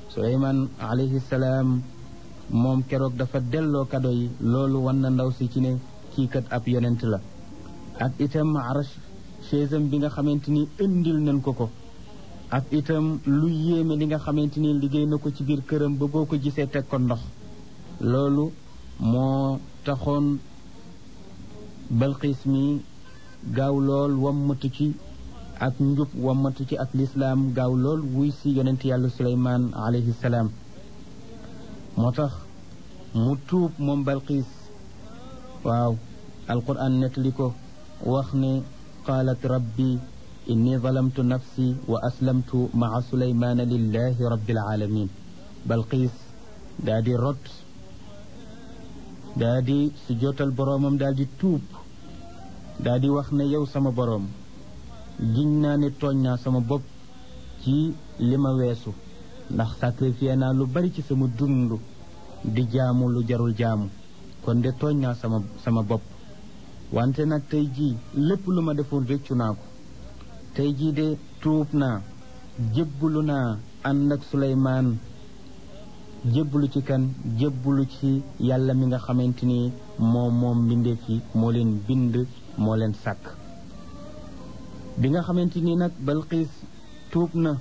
suleymaan alayhi salaam moom keroog dafa delloo kado yi loolu wan na ndaw si ci ne kii kat ab yonent la ak itam arash chaisam bi nga xamante ni indil nañ ko ko ak itam lu yéeme li nga xamante ni liggéey na ko ci biir këram ba boo ko gisee teg ko ndox loolu moo taxoon balxiis mi gaaw lool wammatu ci ak njub wammatu ci ak lislaam gaaw lool wuy si yonent yàlla suleymaan alayhi salaam moo tax mu tuub moom balxiis waaw alquran nettali ko wax ne qaalat rabbi inni zalamtu nafsi wa aslamtu maa suleymaana lillahi rabbil alamin balxiis daa di rot daa di su jotal boroomam daal di tuub daa di wax ne yow sama boroom giñ naa ne tooñ naa sama bopp ci li ma weesu ndax sacrifié naa lu bari ci sama dund di jaamu lu jarul jaamu kon de tooñ naa sama sama bopp wante nag tey jii lépp lu ma defoon rëccu naa ko tey jii de tuub naa jébbalu naa ànd ak Suleymaan jébbalu ci kan jébbalu ci yàlla mi nga xamante ni moom moom mbindeef yi moo leen bind moo leen sàkk bi nga xamante ni nag Balqiis tuub na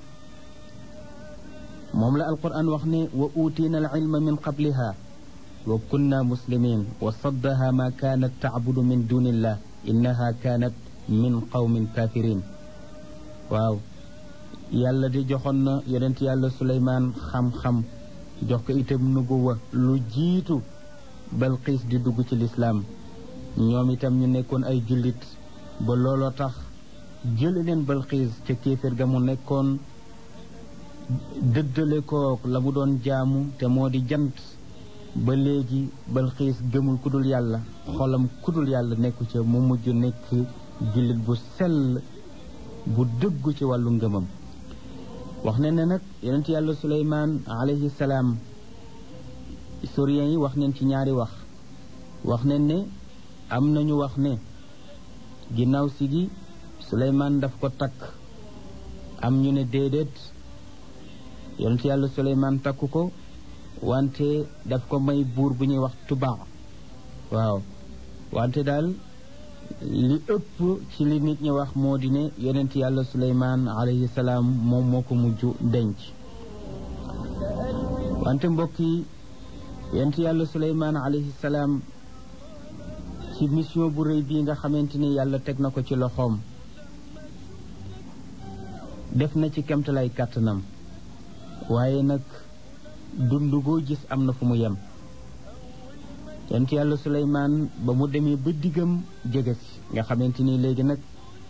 moom la alquran wax ne wa uutiina al ilma min qabliha wa kunna muslimin wa saddaha ma kaanat tacbudu min dunillah innaha kaanat min qawmin kafirin waaw yàlla di joxoon na yonent yàlla suleymaan xam-xam jox ko itam nubuwa lu jiitu balqiis di dugg ci lislaam ñoom itam ñu nekkoon ay jullit ba looloo tax jële leen balqiis ca kéeféer ga mu nekkoon dëddale kook la mu doon jaamu te moo di jant ba léegi balxiis gëmul kudul yàlla xolam kudul yàlla nekku ca mu mujj nekk jullit bu sell bu dëggu ci wàllu ngëmam wax ne ne nag yonent yàlla suleymaan alayhi salaam historiens yi wax neen ci ñaari wax wax ne ne am nañu wax ne ginnaaw si gi suleymaan daf ko takk am ñu ne déedéet yonent yàlla suleymaan takku ko wante daf ko may buur bu ñuy wax tubaa waaw wante daal li ëpp ci li nit ñi wax moo di ne yonent yàlla suleymaan alayhi salaam moom moo ko mujj denc wante mbokk yi yonent yàlla suleymaan alayhi salaam ci mission bu rëy bii nga xamante ni yàlla teg na ko ci loxoom def na ci kemtalay kàttanam waaye nag dund goo gis am na fu mu yem yonent yàlla suleymaan ba mu demee ba diggam jege si nga xamante ni léegi nag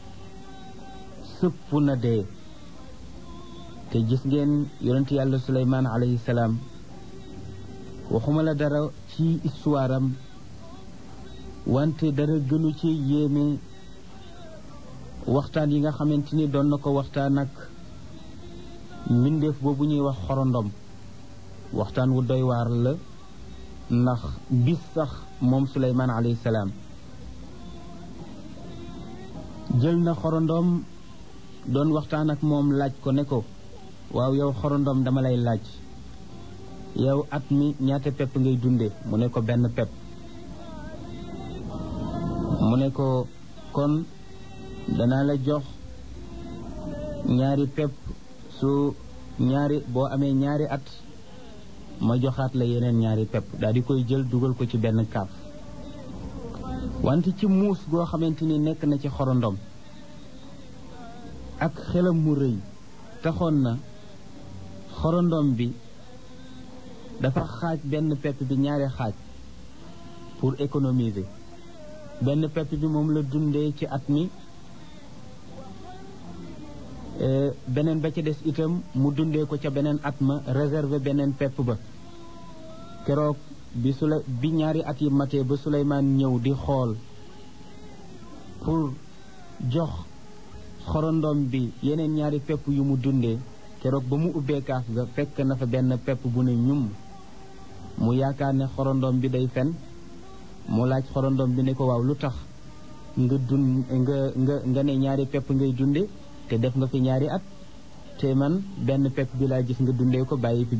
sëpp na dee te gis ngeen yonent yàlla suleymaan alayhi salaam waxuma la dara ci histoire am wante dara gënu ci yéeme waxtaan yi nga xamante ni doon na ko waxtaan ak mbindeef boobu ñuy wax xorondom waxtaan wu doy waar la ndax bis sax moom suleymaan alayhi salaam jël na xorondom doon waxtaan ak moom laaj ko ne ko waaw yow xorondom dama lay laaj yow at mi ñaata pepp ngay dunde mu ne ko benn pepp mu ne ko kon danaa la jox ñaari pepp su ñaari boo amee ñaari at ma joxaat la yeneen ñaari pepp daal di koy jël dugal ko ci benn kaaf wante ci muus goo xamante ni nekk na ci xorondom ak xelam mu rëy taxoon na xorondom bi dafa xaaj benn pepp bi ñaari xaaj pour économiser benn pepp bi moom la dundee ci at mi beneen ba ca des itam mu dundee ko ca beneen at ma réserver beneen pepp ba keroog bi sula bi ñaari at yi matee ba Suleymaan ñëw di xool pour jox xorondom bi yeneen ñaari pepp yu mu dundee keroog ba mu ubbee kaaf ga fekk na fa benn pepp bu ne ñum mu yaakaar ne xorondom bi day fen mu laaj xorondom bi ne ko waaw lu tax nga dund nga nga nga ne ñaari pepp ngay dunde te def nga fi ñaari at te man benn pepp bi laa gis nga dundee ko bàyyi fi